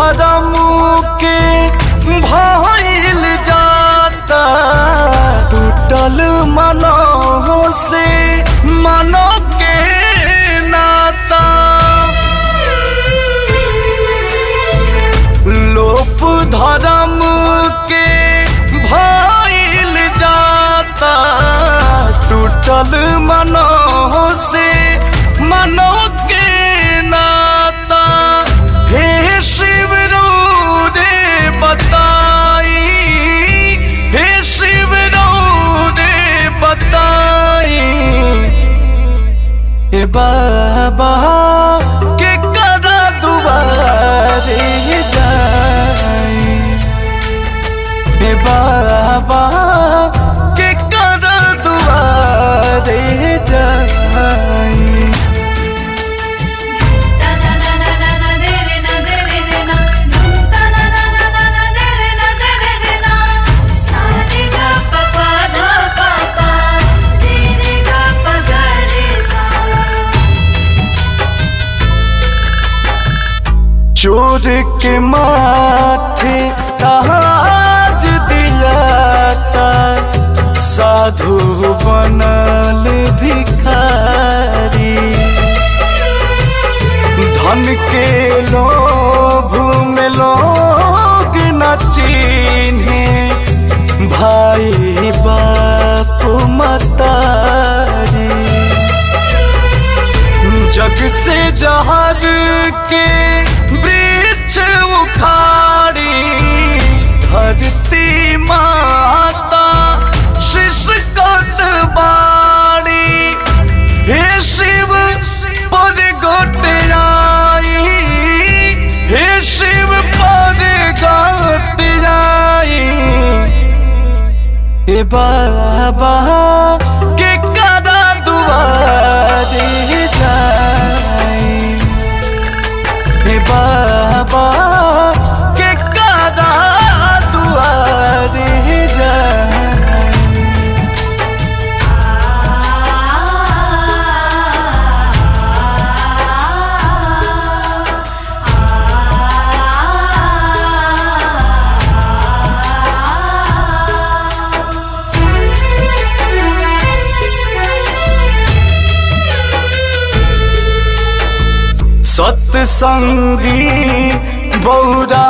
धर्म के भइल जाता टूटल मनो से मनो के नाता लोप धर्म के भइल जाता टूटल मनो से मनो के नाता हे शिव रो रे बताई हे शिव रो रे बताई हे बाबा के करा दुआरे जाई हे बाबा के करा दुआरे जाई Ta na na na na na de re na de re re na Dhum ta na na na na na de re na de re re na Sa re ga pa pa dha pa pa Re re ga pa ga re sa चोर के माथे ताज दिया था साधु बनल भिखारी धन के लोभ में लोग न चिन्हे भाई बाप मतारी जग से जहर के वृक्ष उखाड़ी धरती माता शिशकत बाड़ी हे शिव पर गोट आई हे शिव पर गोट आई हे बाबा के करा दुआरे जाई हे बाबा के करा दुआरे जाई सत्संगी बौरा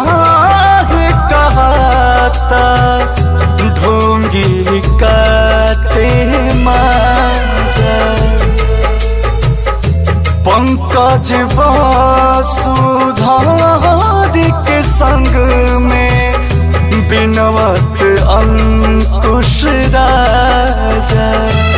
कहता ढोंगी काटे माजा पंकज वसुधार के संग में बिनवत अंकुश राजा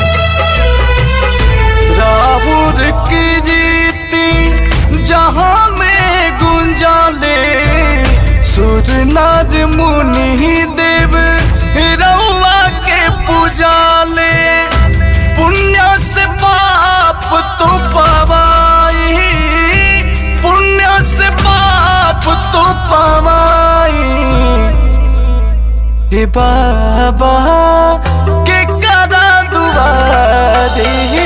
राहुल की रीति जहाँ में गुंजाले सुर नर मुनि देव रउआ के पूजाले पुण्य से पाप तो पवाई पुण्य से पाप तो पवाई हे बाबा के करा दुआरे